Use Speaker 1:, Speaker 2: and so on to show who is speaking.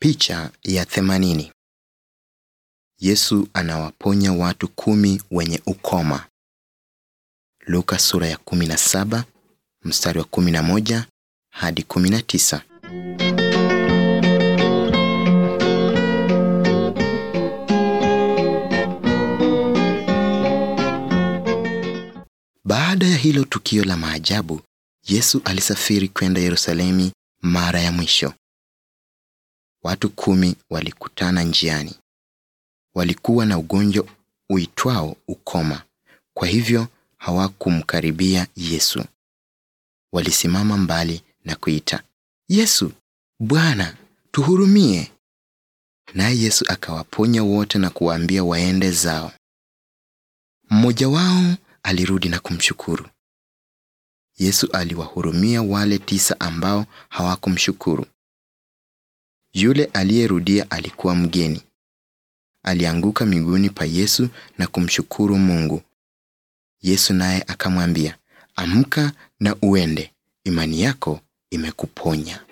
Speaker 1: Picha ya themanini. Yesu anawaponya watu kumi wenye ukoma. Luka sura ya 17 mstari wa 11 hadi 19. Baada ya hilo tukio la maajabu, Yesu alisafiri kwenda Yerusalemu mara ya mwisho. Watu kumi walikutana njiani. Walikuwa na ugonjwa uitwao ukoma, kwa hivyo hawakumkaribia Yesu. Walisimama mbali na kuita, Yesu, Bwana, tuhurumie. Naye Yesu akawaponya wote na kuwaambia waende zao. Mmoja wao alirudi na kumshukuru. Yesu aliwahurumia wale tisa ambao hawakumshukuru. Yule aliyerudia alikuwa mgeni. Alianguka miguuni pa Yesu na kumshukuru Mungu. Yesu naye akamwambia, Amka na uende, imani yako imekuponya.